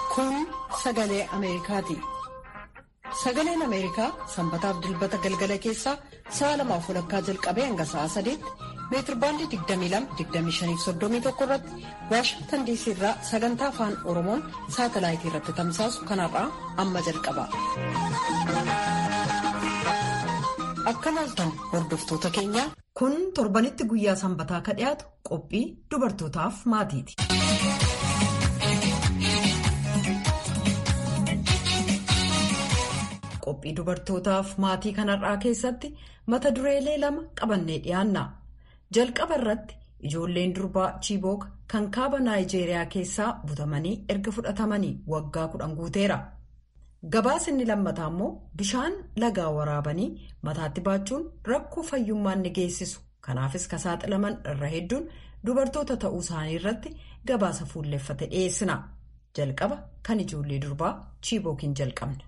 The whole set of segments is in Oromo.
Kun sagalee Ameerikaati. Sagaleen Ameerikaa sanbataaf dilbata galgala keessaa sa'a lamaaf walakkaa jalqabee hanga sa'a sadeetti meetirbaandii 22-25-31 irratti Waashingtan diisii irraa sagantaa afaan Oromoon saatalaayitii irratti tamsaasu kanarraa amma jalqaba. Akka laaltan hordoftoota keenyaa. Kun torbanitti guyyaa sanbataa ka dhiyaatu qophii dubartootaaf maatiiti. Qophii dubartootaaf maatii kanarraa keessatti mata dureelee lama qabannee dhiyaanna. Jalqaba irratti ijoolleen durbaa Chiibook kan kaaba Naayijeeriyaa keessaa butamanii erga fudhatamanii waggaa kudhan guuteera. Gabaasni lammataa immoo bishaan lagaa waraabanii mataatti baachuun rakkoo fayyummaan ni geessisu. Kanaafis ka saaxilaman irra hedduun dubartoota ta'uu isaanii irratti gabaasa fuulleffate dhiyeessina. Jalqaba kan ijoollee durbaa Chiibookiin jalqabna.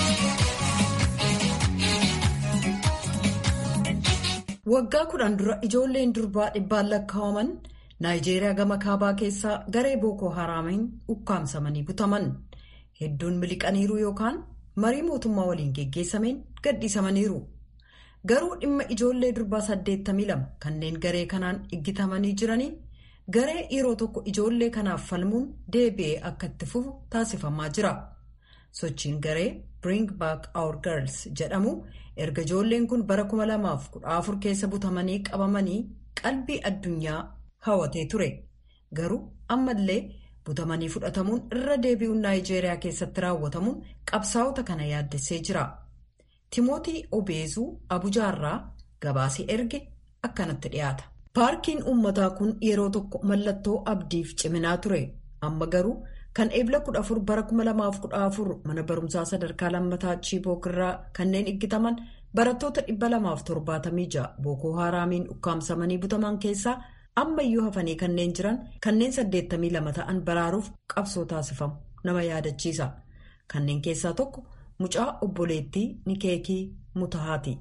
Waggaa kudhan dura ijoolleen durbaa dhibbaan lakkaa'aman Naayijeeriyaa gama kaabaa keessaa garee Bookoo Haraamiin ukkaamsamanii butaman. Hedduun miliqaniiru yookaan marii mootummaa waliin geggeessameen gadhiisamaniiru. Garuu dhimma ijoollee durbaa 82 kanneen garee kanaan iggitamanii jiranii garee yeroo tokko ijoollee kanaaf falmuun deebi'ee akka itti fufu taasifamaa jira. Sochiin garee Bring Back Our Girls jedhamu erga ijoolleen kun bara 2014 keessa butamanii qabamanii qalbii addunyaa hawwatee ture. Garuu ammallee. butamanii fudhatamuun irra deebi'uun naayijeeriyaa keessatti raawwatamuun qabsaa'ota kana yaaddessee jira. Timootii Obeezuu Abujaarraa gabaasii erge akkanatti dhiyaata. Paarkiin uummataa kun yeroo tokko mallattoo abdiif ciminaa ture. Amma garuu kan eebla 14 bara 2014 mana barumsaa sadarkaa lammataa Chiibook irraa kanneen iggitaman barattoota 276 Bookoo Haraamiin ukkaamsamanii butaman keessaa. ammayyuu hafanii kanneen jiran kanneen 82 ta'an baraaruuf qabsoo taasifamu nama yaadachiisa kanneen keessaa tokko mucaa obboleettii nikeekii mutahaati.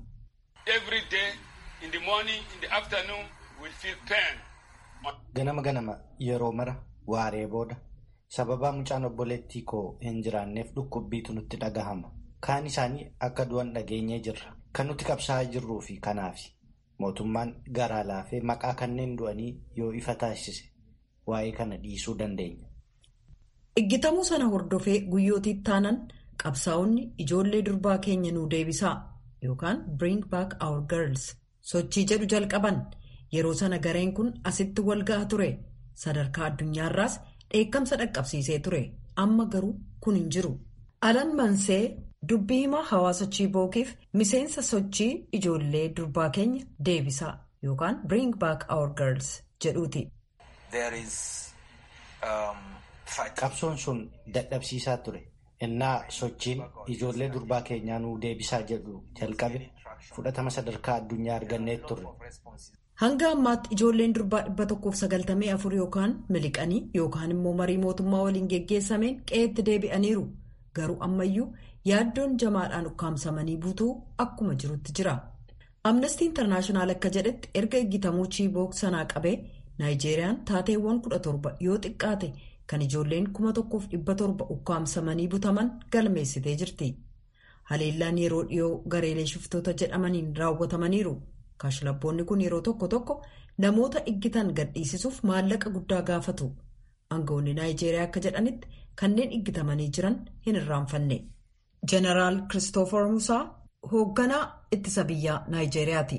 ganama ganama yeroo mara waaree booda sababaa mucaan obboleettii koo hin jiraanneef dhukkubbiitu nutti dhagahama kaan isaanii akka du'an dhageenyee jirra kan nuti qabsaa'aa jirruu fi kanaafi. mootummaan garaa laafee maqaa kanneen du'anii yoo ifa taasise waa'ee kana dhiisuu dandeenya. Iggitamuu sana hordofee guyyootii taanan qabsaa'onni ijoollee durbaa keenya nuu deebisaa yookaan bring back our girls sochii jedhu jalqaban yeroo sana gareen kun asitti wal ga'a ture sadarkaa addunyaarraas dheekkamsa dhaqqabsiisee ture amma garuu kun hin jiru. Alan Mansee. Dubbii himaa hawaasa Chiibookiif miseensa sochii ijoollee durbaa keenya deebisaa yookaan bring back our girls jedhuuti. Qabsoon sun dadhabsiisaa ture. Innaa sochiin ijoollee durbaa keenyaa nuu deebisaa jedhu jalqabe fudhatama sadarkaa addunyaa argannee turre. Hanga ammaatti ijoolleen durbaa dhibba tokkoof sagaltamii afur yookaan miliqanii yookaan immoo marii mootummaa waliin geggeessameen qe'eetti deebi'aniiru. Garuu ammayyuu yaaddoon jamaadhaan ukkaamsamanii butuu akkuma jirutti jira. Amnestii Intarnaashinaal akka jedhetti erga iggitamuu Chiibook sanaa qabee Naayijeeriyaan taateewwan kudha torba yoo xiqqaate kan ijoolleen kuma tokkoof dhibba torba ukkaamsamanii butaman galmeessitee jirti. Haleellaan yeroo dhiyoo gareelee shiftoota jedhamaniin raawwatamaniiru. Kashlabboonni kun yeroo tokko tokko namoota iggitan gadhiisisuuf maallaqa guddaa gaafatu. Aangawoonni Naayijeeriyaa akka jedhanitti kanneen iggitamanii jiran hin irraanfanne. Jeneraal Kiristoofer Musaa hoogganaa ittisa biyyaa Naayijeeriyaati.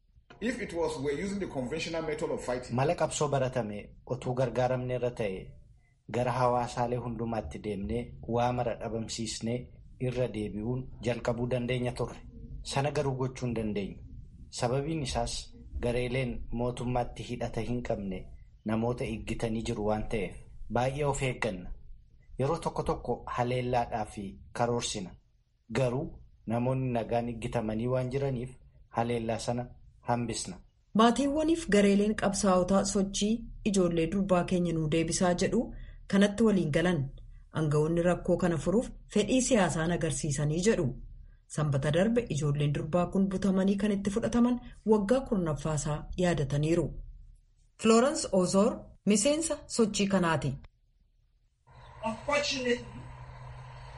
Mala qabsoo baratame otuu gargaaramne irra ta'e gara hawaasaalee hundumaatti deemnee waa mara dhabamsiisnee irra deebi'uun jalqabuu dandeenya turre. Sana garuu gochuu hin dandeenyu. Sababiin isaas gareeleen mootummaatti hidhata hin qabne namoota iggitanii jiru waan ta'eef baay'ee of eegganna. Yeroo tokko tokko haleellaadhaa fi karoorsina. Garuu namoonni nagaan iggitamanii waan jiraniif haleellaa sana hambisna. Maatiiwwaniif gareeleen qabsaa'otaa sochii ijoollee durbaa keenya nuu deebisaa jedhu kanatti waliin galan aangawoonni rakkoo kana furuuf fedhii siyaasaan agarsiisanii jedhu. Sanbata darbe ijoolleen durbaa kun butamanii kan itti fudhataman waggaa kurnaffaasaa yaadataniiru. Florence Ozoor miseensa sochii kanaati.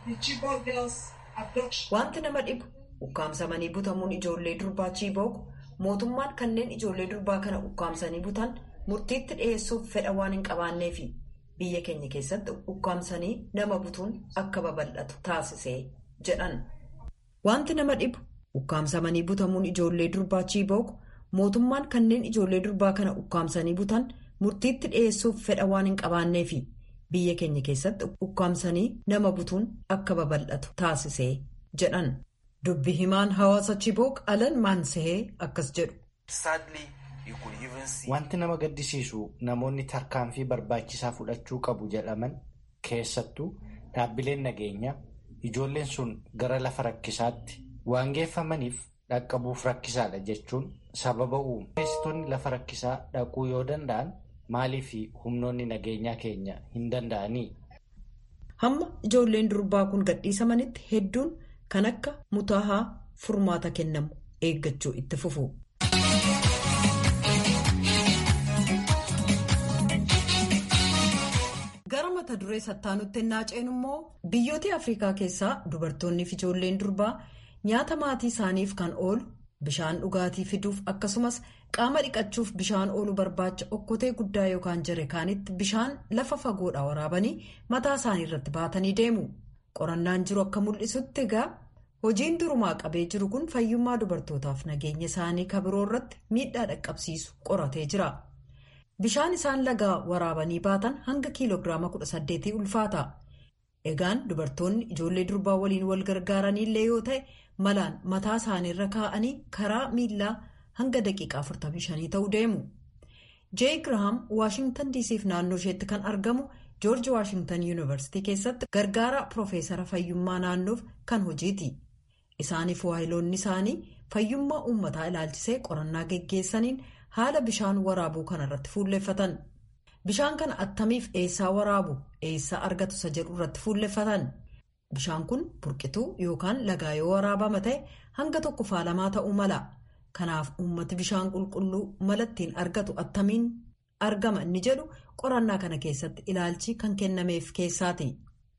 Wanti nama dhibu ukkaamsamanii butamuun ijoollee durbaa Chiibook mootummaan kanneen ijoollee durbaa kana ukkaamsanii butan murtiitti dhiyeessuuf fedha waan hin qabaanneefi biyya keenya keessatti ukkaamsanii nama butuun akka babal'atu taasisee jedhan. Wanti nama dhibu ukkaamsamanii butamuun ijoollee durbaa Chiibook mootummaan kanneen ijoollee durbaa kana ukkaamsanii butan murtiitti dhiyeessuuf fedha waan hin qabaanneefi biyya keenya keessatti ukkaamsanii nama butuun akka babal'atu taasisee jedhan. Dubbi himaan hawaasa Chiibook Alan Maansahee akkas jedhu. Wanti nama gaddisiisu namoonni tarkaanfii barbaachisaa fudhachuu qabu jedhaman keessattuu dhaabbileen nageenyaa ijoolleen sun gara lafa rakkisaatti waan geeffamaniif dhaqqabuuf rakkisaadha jechuun sababa uumu. Keessattoonni lafa rakkisaa dhaquu yoo danda'an maaliif humnoonni nageenyaa keenya hin danda'anii? Hamma ijoolleen durbaa kun gadhiisamanitti hedduun kan akka mutaahaa furmaata kennamu eeggachuu itti fufu. Gara mata duree sattaanutti naaceen immoo biyyoota Afrikaa keessaa dubartoonni fi ijoolleen durbaa nyaata maatii isaaniif kan oolu bishaan dhugaatii fiduuf akkasumas qaama dhiqachuuf bishaan oolu barbaacha okkotee guddaa yookaan jarekaanitti bishaan lafa fagoodhaa waraabanii mataa isaanii irratti baatanii deemu. Qorannaan jiru akka mul'isutti egaa hojiin durumaa qabee jiru kun fayyummaa dubartootaaf nageenya isaanii kabiroo irratti miidhaa dhaqqabsiisu qoratee jira. Bishaan isaan lagaa waraabanii baatan hanga kiiloogiraama 18 ulfaata. Egaan dubartoonni ijoollee durbaa waliin wal gargaaranillee yoo ta'e malaan mataa isaaniirra kaa'anii karaa miillaa hanga daqiiqaa 45 ta'uu deemu. Jee Girahaam Waashingtan diisiif naannoo isheetti kan argamu joorji Waashingtan yuunivarsiitii keessatti gargaara Piroofeesara fayyummaa naannoof kan hojiiti. Isaaniif waayiloonni isaanii fayyummaa uummataa ilaalchisee qorannaa geggeessaniin haala bishaan waraabuu kanarratti fuulleffatan. Bishaan kana attamiif eessaa waraabu eessaa argatu isa jedhu irratti fuulleffatan. Bishaan kun burqituu yookaan lagaa yoo waraabama ta'e hanga tokko faalamaa ta'uu mala. Kanaaf uummati bishaan qulqulluu mala ittiin argatu attamiin argama inni jedhu qorannaa kana keessatti ilaalchi kan kennameef keessaati.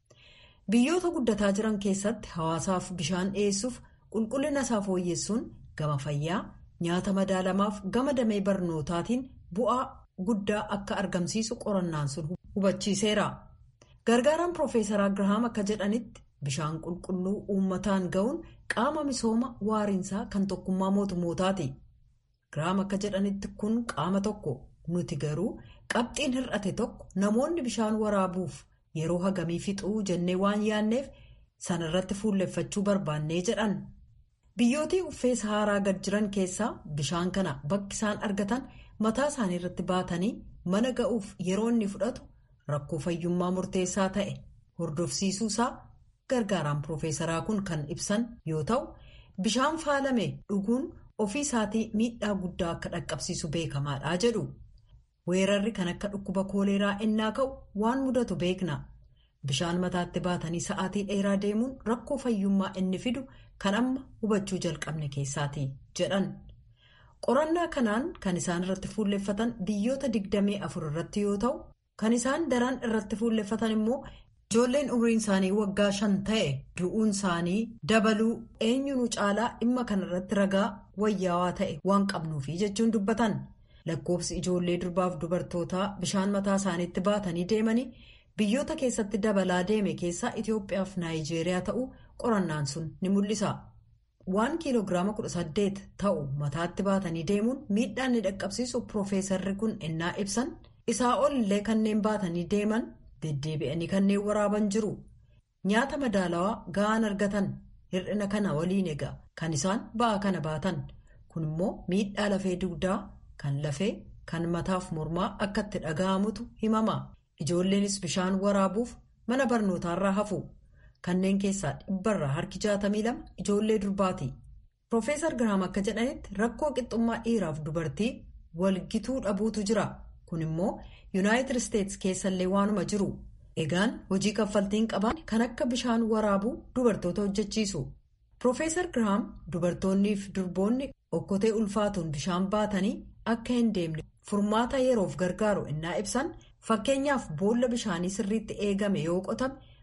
Biyyoota guddataa jiran keessatti hawaasaaf bishaan dhiyeessuuf qulqullina isaa fooyyessuun gama fayyaa nyaata madaalamaaf gama damee barnootaatiin bu'aa guddaa akka argamsiisu qorannaan sun hubachiiseera. Gargaaraan Piroofeesaraa Girahaam akka jedhanitti bishaan qulqulluu uummataan ga'uun qaama misooma waariinsaa kan tokkummaa mootummootaati. Girahaam akka jedhanitti kun qaama tokko nuti garuu qabxiin hir'ate tokko namoonni bishaan waraabuuf yeroo hagamii fixuu jennee waan yaanneef sanarratti fuulleffachuu barbaannee jedhan. Biyyootii uffee sahaaraa gad jiran keessaa bishaan kana bakki isaan argatan mataa isaanii irratti baatanii mana ga'uuf yeroo inni fudhatu rakkoo fayyummaa murteessaa ta'e hordofsiisuusaa gargaaraan piroofeesaraa kun kan ibsan yoo ta'u bishaan faalame dhuguun ofii isaatii miidhaa guddaa akka dhaqqabsiisu beekamaadha jedhu. Weerarri kan akka dhukkuba kooleeraa innaa ka'u waan mudatu beekna. Bishaan mataatti baatanii sa'aatii dheeraa deemuun rakkoo fayyummaa inni fidu kan amma hubachuu jalqabne keessaati jedhan. Qorannaa kanaan kan isaan irratti fuulleffatan biyyoota digdamii afur irratti yoo ta'u, kan isaan daran irratti fuulleffatan immoo ijoolleen umriin isaanii waggaa shan ta'e du'uun isaanii dabaluu eenyuun caalaa dhimma kanarratti ragaa wayyaawaa ta'e waan qabnuufi jechuun dubbatan. Lakkoofsi ijoollee durbaaf dubartootaa bishaan mataa isaaniitti baatanii deemanii biyyoota keessatti dabalaa deeme keessaa Itoophiyaaf Naayijeeriyaa ta'uu qorannaan sun ni mul'isa. Waan kiiloogiraama 18 ta'u mataatti baatanii deemuun miidhaan ni dhaqqabsiisu Piroofeesarri kun ennaa ibsan isaa ol illee kanneen baatanii deeman deddeebi'anii kanneen waraaban jiru. Nyaata madaalawaa ga'aan argatan hir'ina kana waliin egaa kan isaan ba'aa kana baatan kun immoo miidhaa lafee dugdaa. Kan lafee kan mataaf mormaa akka itti dhaga'amutu himama. Ijoolleenis bishaan waraabuuf mana barnootaarraa hafu. Kanneen keessaa dhibbarraa harki jaatamii lama ijoollee durbaati. Piroofeesar Girahaam akka jedhanitti rakkoo qixxummaa dhiiraaf dubartii walgituu dhabuutu jira. Kun immoo Yuunaayitid Isteetsi keessallee waanuma jiru. Egaan hojii kaffaltiin qaban kan akka bishaan waraabuu dubartoota hojjechiisu. Piroofeesar Girahaam dubartoonniif durboonni okkotee ulfaatuun bishaan baatanii. Akka hin deemne furmaata yeroof gargaaru innaa ibsan fakkeenyaaf boolla bishaanii sirriitti eegame yoo qotame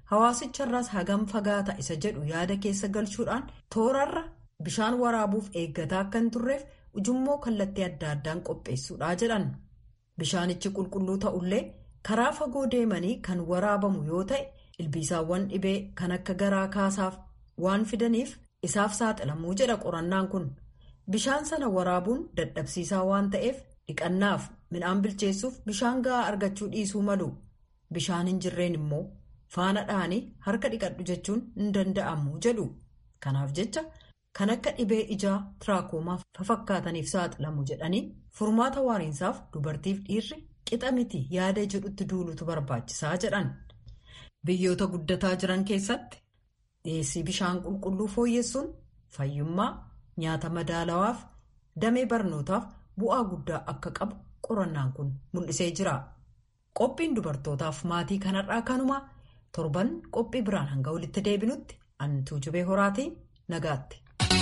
hawaasicharraas hagam fagaata isa jedhu yaada keessa galchuudhaan toorarra bishaan waraabuuf eeggataa akka hin turreef ujummoo kallattii adda addaan qopheessuudha jedhan bishaanichi qulqulluu ta'ullee karaa fagoo deemanii kan waraabamu yoo ta'e ilbiisaawwan dhibee kan akka garaa kaasaaf waan fidaniif isaaf saaxilamuu jedha qorannaan kun bishaan sana waraabuun dadhabsiisaa waan ta'eef dhiqannaaf midhaan bilcheessuuf bishaan ga'aa argachuu dhiisuu malu bishaan hin jirreen immoo faana dha'anii harka dhiqadhu jechuun hin danda'amu jedhu kanaaf jecha kan akka dhibee ijaa tiraakomaa fafakkaataniif saaxilamu jedhanii furmaata waariinsaaf dubartiif dhiirri qixa miti yaada jedhutti duulutu barbaachisaa jedhan biyyoota guddataa jiran keessatti dhiyeessii bishaan qulqulluu fooyyessuun fayyummaa nyaata madaalawaaf damee barnootaaf bu'aa guddaa akka qabu qorannaan kun mul'isee jira qophiin dubartootaaf maatii kanarraa kanuma torban qophii biraan hanga walitti deebinutti antuu jubee horaatii nagaatti.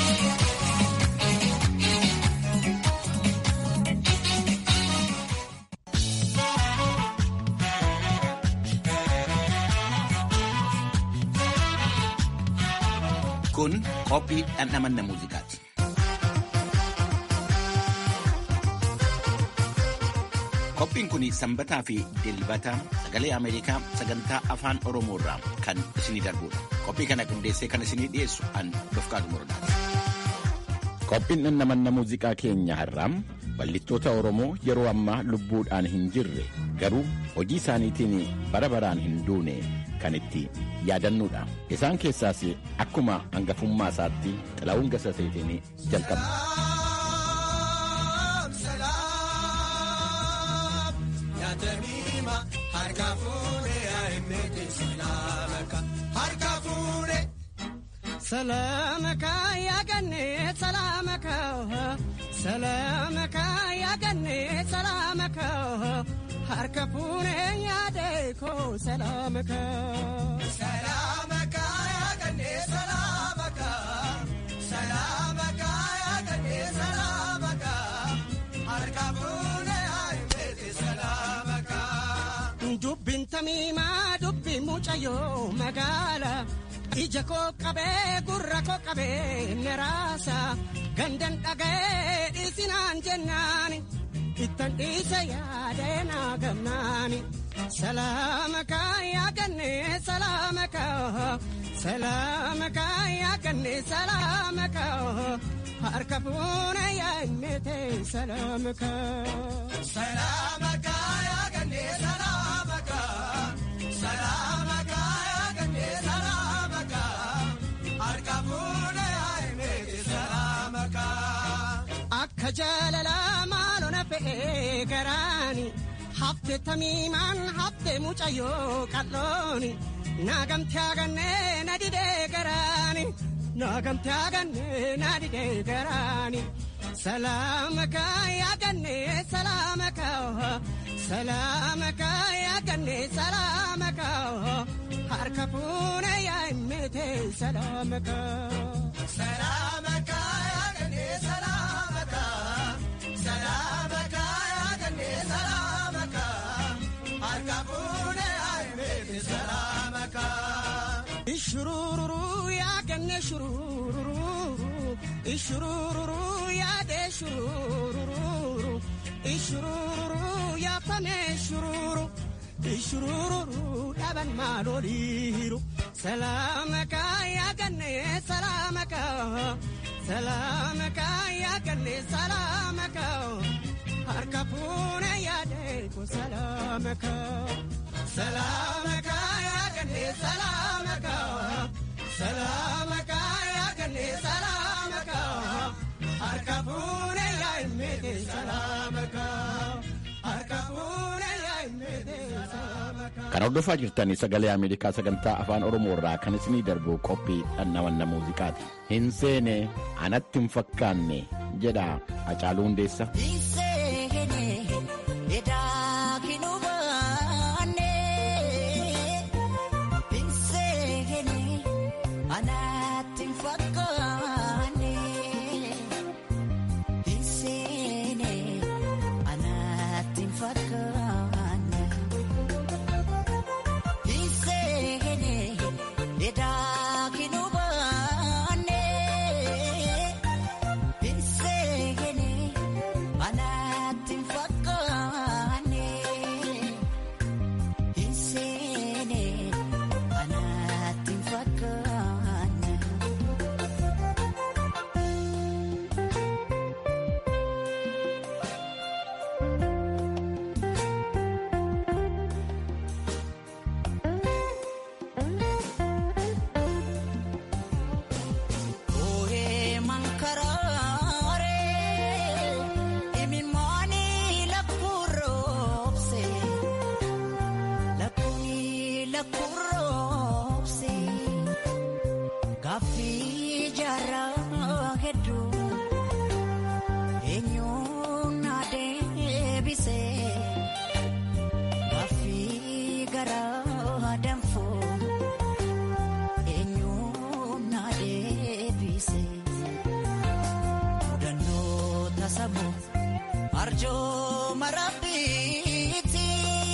Kun qophii dhandhamanna muuziqaati. Qophiin kun sanbataa fi dilbata sagalee Ameerikaa sagantaa afaan Oromoo irraa kan isinii darbudha. Qophii kana qindeessee kan isinii dhiyeessu an Dofqaatu Morodaati. Qophiin dhandhamanna muuziqaa keenya har'aa bal'ittoota Oromoo yeroo ammaa lubbuudhaan hin jirre garuu hojii isaaniitiin bara baraan hin duune kan itti yaadannuudha. Isaan keessaas akkuma hangafummaa isaatti Xilaa'uun Gasaseetiin jalqabna. Salaamaka yaa gannee salaamaka salaamaka yaa gannee salaamaka harka fuunee yaadee koo salaamaka. Salaamaka yaa gannee salaamaka salaamaka yaa gannee salaamaka harka fuunee yaadee salaamaka. Dubbiin tamiimaa dubbi mucayyoo magaala. ija koo qabee gurra koo qabee neraasa gandan dhaga'ee dhiisinaan jennaani ittan dhiise yaadee naa gamnaani salaamaka yaa gannee salaamaka salaamaka yaa gannee salaamaka harka fuuna yaa innete salaamaka. Salaamaka yaa gannee salaamaka salaamaka yaa gannee salaamaka. Akka jaalala maalona fe'ee garaani hafte tamiimaan hafte mucayyoo qallooni naagamte agannee na didee garaani naagamte agannee na didee garaani salaamaka yaagannee salaamaka salaamaka yaagannee salaamaka harka fuuna yaa immete salaamaka. Salaamaka yaagannee salaamaka salaamaka yaagannee salaamaka harka fuuna yaa immete salaamaka. Ishurururu yaagannee shurururu ishurururu yaadee shurururu ishurururu yaafamee shururu. ishurururu dhaban maaloliiru salaamaka yaagannee salaamaka salaamaka yaagannee salaamaka harka fuune yaadeeko salaamaka salaamaka yaagannee salaamaka salaamaka yaagannee salaamaka harka fuune yaa'immeete salaamaka harka fuune yaa'immeete. Kan hordofaa jirtan sagalee Ameerikaa sagantaa afaan Oromoo irraa kan isinii darbu qophii dhandhamanna muuziqaati. Hin seene anatti hin fakkaanne jedha Hacaaluu Hundeessa. He said Gaaffii jaarraa hedduu eenyuun na deebisee gaaffii garaa danfoo eenyuun na deebisee mudannoo tasamoo arjoo marabbiitti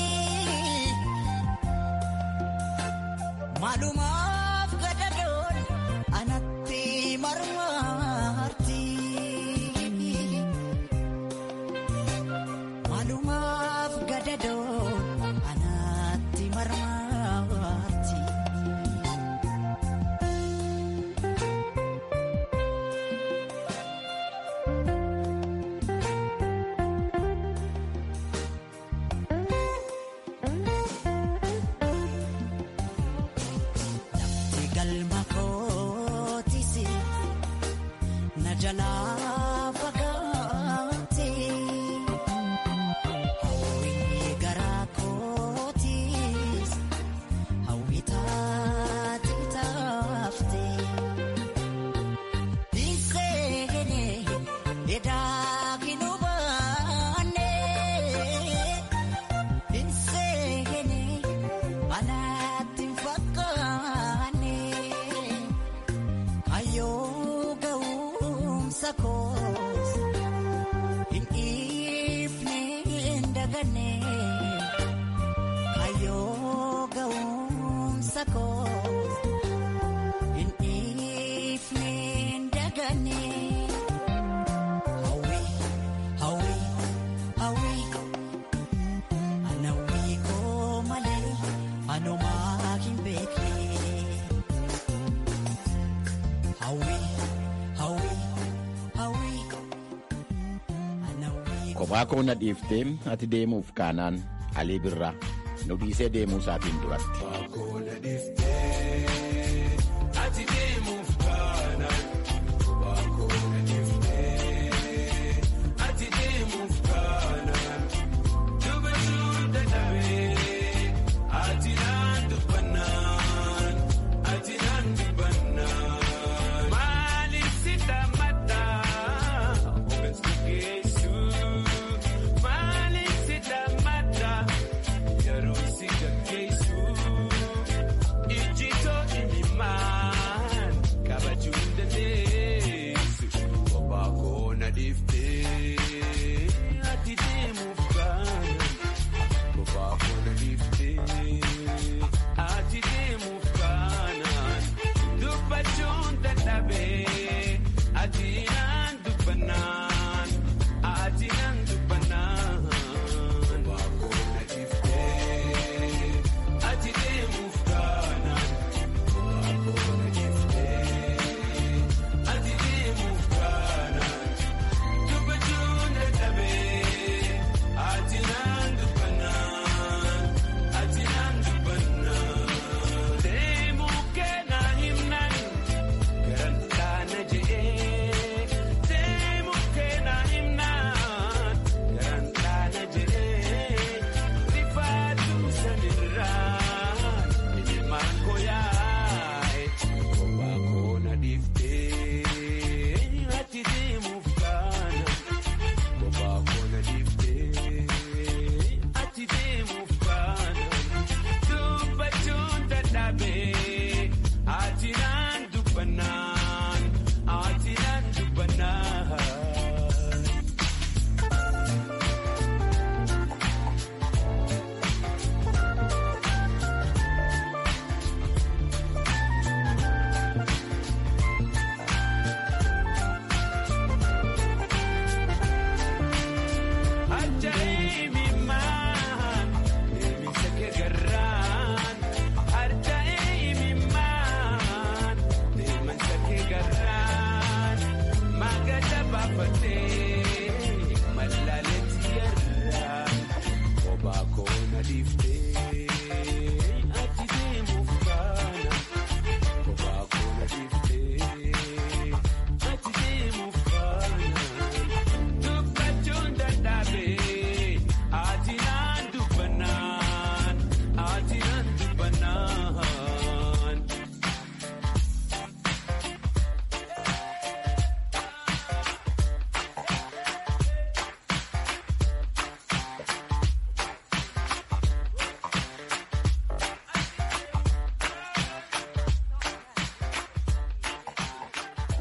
maalumaaf gadadoon anatti marmarti maalumaaf gadadoon anatti marmarti. Lafti galma kootisi na jalaa fagaate hawwii garaa kootis hawwii taate taafte dhiiseene edaa hin hubanne dhiiseene anaatti hin fakkaanne kayyoo ga'umsa koos hin dhiifne hin daganne kayyoo ga'umsa koos hin dhiifne hin daganne. Hawwi, hawwi, hawwi. Anawwi koo malee anumaa hin beekne. Hawwi, hawwi, hawwi. Anawwi Kophaa koo na dhiiftee ati deemuuf kaanaan Alii Birraa nu dhiisee deemuu isaatiin duratti.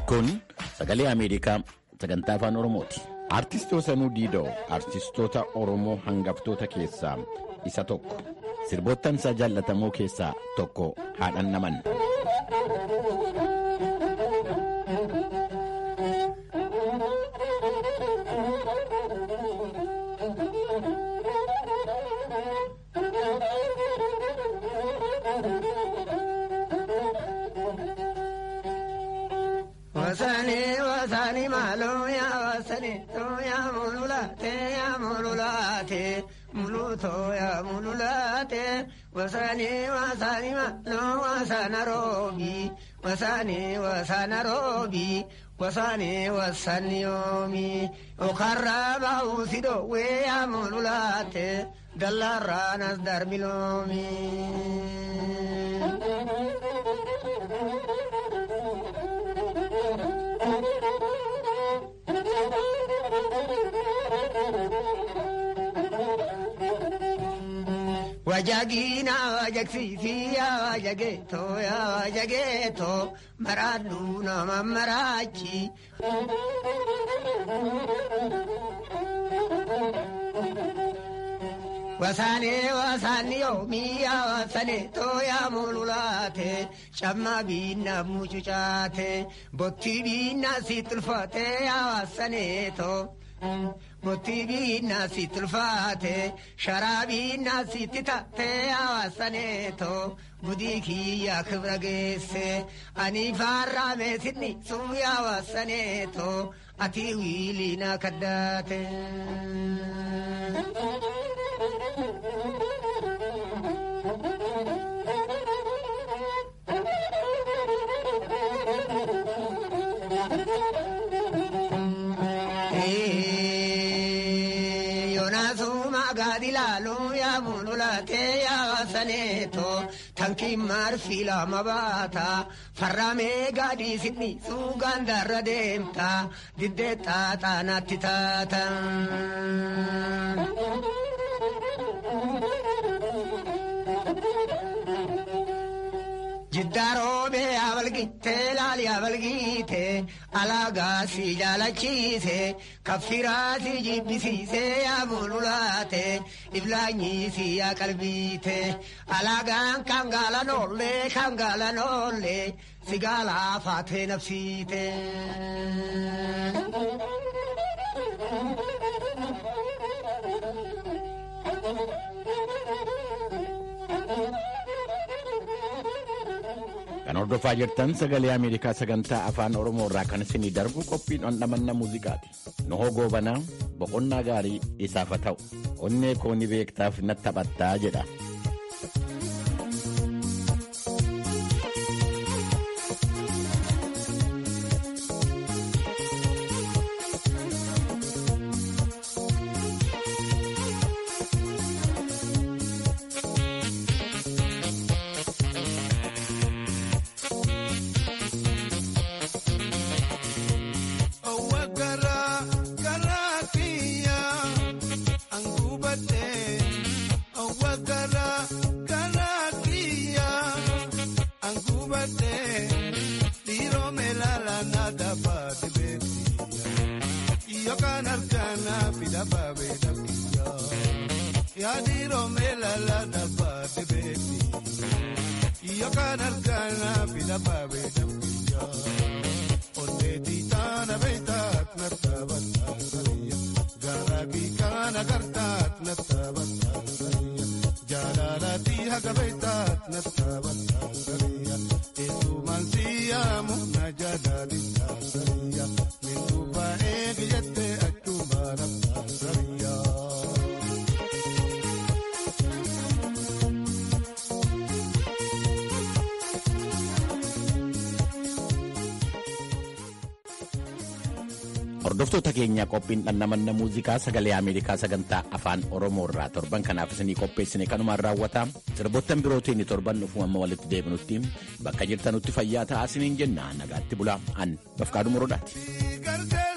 Kun sagalee Ameerikaa sagantaa afaan Oromooti. Artistoota Sanuu Diidoo artistoota Oromoo hangaftoota keessaa isa tokko. Sirboottansaa jaallatamoo keessaa tokko haadhan naman. Wasani wasani malo ya wasani to ya mululate ya mululate muluto ya mululate wasani wasani malo wasana robi wasani wasana robi wasani wasani yomi okarra bausido we ya mululate dalaranas darmilomi. Wajagina wajagsisi ya wajageto ya wajageto maradu nama marachi. Wasane wasani yomi ya wasane to ya mululate shamma binna mucucate botti binna sitlfate ya wasane to. Botti binna si tulfaate sharaa binna sitti taate hawaasaneeto gudii kiyya kibra geesse ani faarraa meesinni suuyi hawaasaneeto ati wiiliina kaddaate. gaadilaalo yaa mululate yaa wasaneeto tankiin marfi lama baata farramee gaadii sidni suugaan darra deemta diddee xaaxaanaatti taata. Jiddaaroobe abalgiite laali abalgiite alaagaa si jaalachiise kaffiraa si jibbisiise yaa mululaate iblaanyii si yaa qalbiite alaagaan kan gaalanoolle kan gaalanoolle si gaalaa faatee nafsiite. Kan hordofaa jirtan sagalee Ameerikaa sagantaa afaan Oromoo irraa kan isinii darbu qophiin dhandhamanna muuziqaati. Nohoo goobanaa boqonnaa gaarii isaaf haa ta'u. Onnee kooni beektaaf na taphattaa jedha. Hordoftoota keenya qophiin dhandhamanna muuziqaa sagalee Ameerikaa sagantaa afaan Oromoo irraa torban kanaaf isinii qopheessine kanumaan raawwata. Sirboottan birootiin torban dhufu amma walitti deebinutti bakka jirtanutti fayyaa ta'aa isiniin jenna nagaatti bulaa an bafqaadhu morodaati.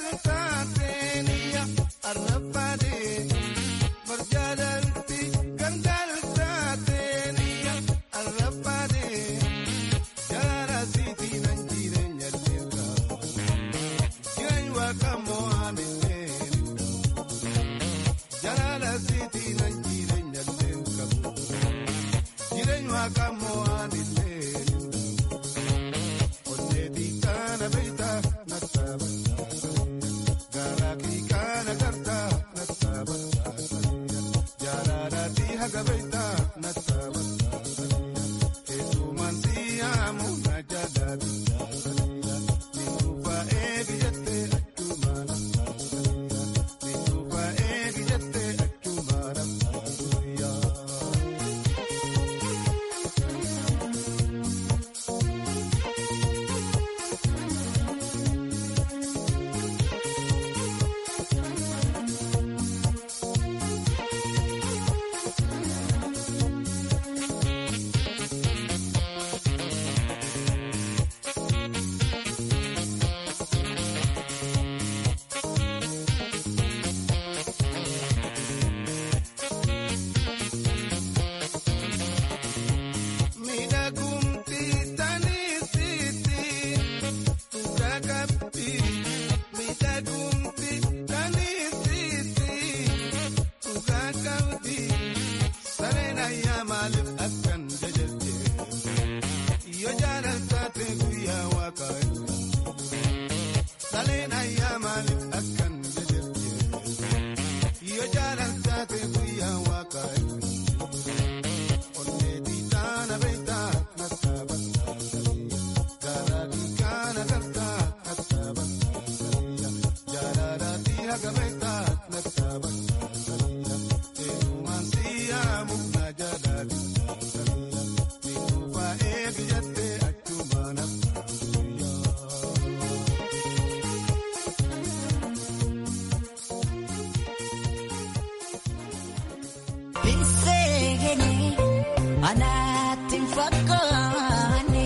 anaatti hin fakkaanne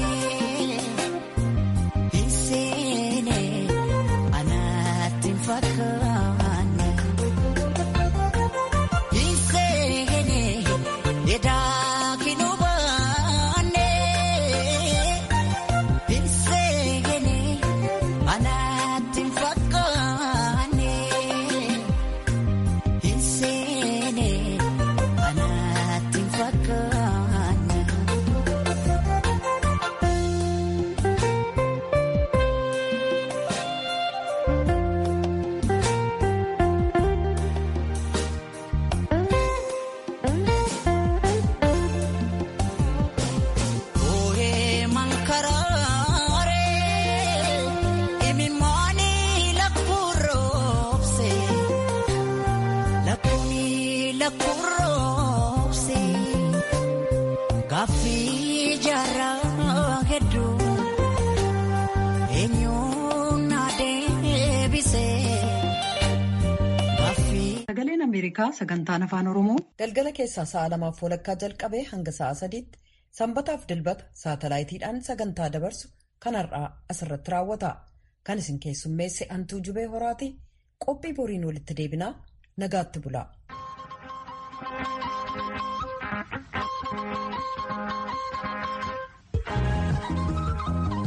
hin seene anaatti hin fakkaanne hin seene edaa kinuu baanne hin seene anaatti hin fakkaanne hin seene anaatti hin fakkaanne. Ooyee mankaraare imimmaani lakkuroobse lakkuuni lakkuroobse gaaffii jaarraa hedduu eenyuun na deebise gaaffii. Sagaleen Ameerikaa sagantaan afaan Oromoo galgala keessaa sa'a lamaaf walakkaa jalqabee hanga sa'a sadiitti sanbataaf dilbata saatalaayitiidhaan sagantaa dabarsu kan har'aa asirratti raawwata. Kan isin keessummeesse Antuu Jubee Horaati qophii boriin walitti deebinaa nagaatti bulaa.